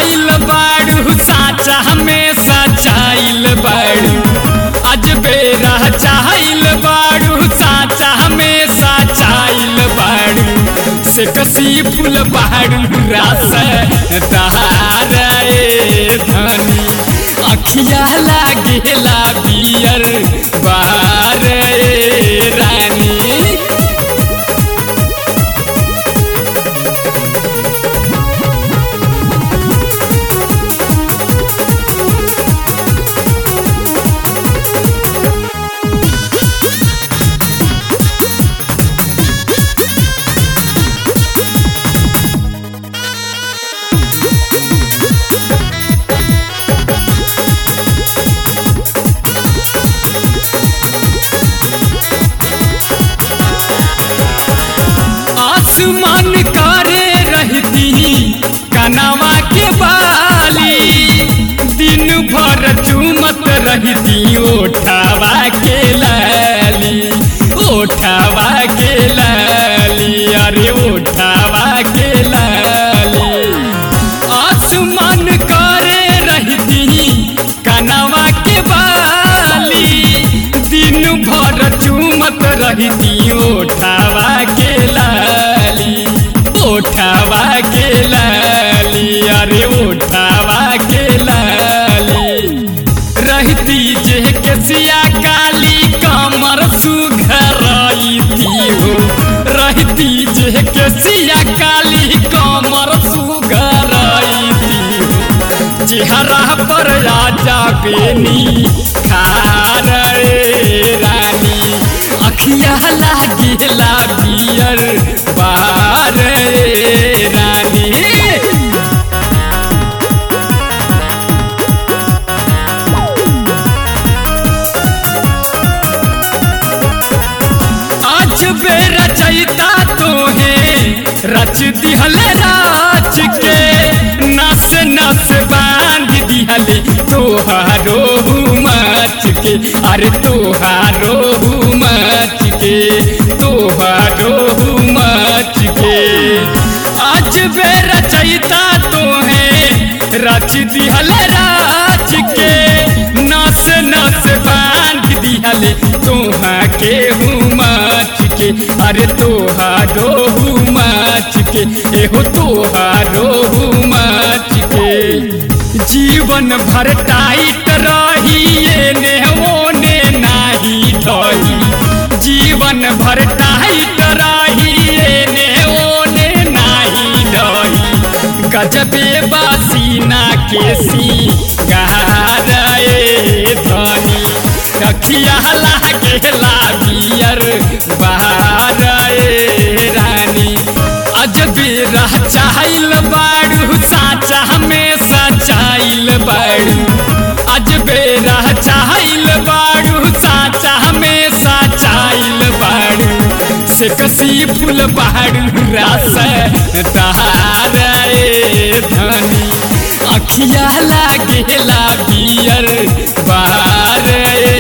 चाहल बाड़ू साचा हमें सचाइल बाड़ू आज बेरा चाहल बाड़ू साचा हमें सचाइल बाड़ू से कसी फूल बाड़ू रास तहार ए धनी अखिया लागेला बियर बार ए रानी आसमान करे रहती कनवा के बाली दिन भर चूमत रहती ओठावा के लाली ओठावा के लाली अरे ओठावा के लाली आसमान करे रहती कनवा के बाली दिन भर चूमत रहती ओठावा के लाली ओठावा के लाली अरे ओठावा के लाली रहती जे केसिया काली कमर सुघरती हो रहती जे केसिया काली कमर सुघरती हो चेहरा पर राजा बेनी खार रे रानी अखिया लागेला बियर बार रे रानी आज बेरा चैता तो है रच दिहल राज के नस नस बांध दिहल तोहारो मच के अरे तोहारो मच के तोहारो मच के आज बेरा चैता तो है रच दिहल राज के नस नस बांध दिहल तोहा के मच के अरे तोहारो मच के एहो तोहारो मच के जीवन भर टाइट रही एने ओने नाही ढही जीवन भर टाइट रही एने ओने नाही ढही गजबे बासीना केसी गहरे धनी अखिया लागेला बियर बहार ए रानी अजबे रह चाहल बाड़ू साचा हमें सचाइल बाड़ू अजबे रह चाहल बाड़ू साचा हमें सचाइल बाड़ू से कसी फूल बाड़ू रस तहार ए धनी अखिया लागेला बियर बार ए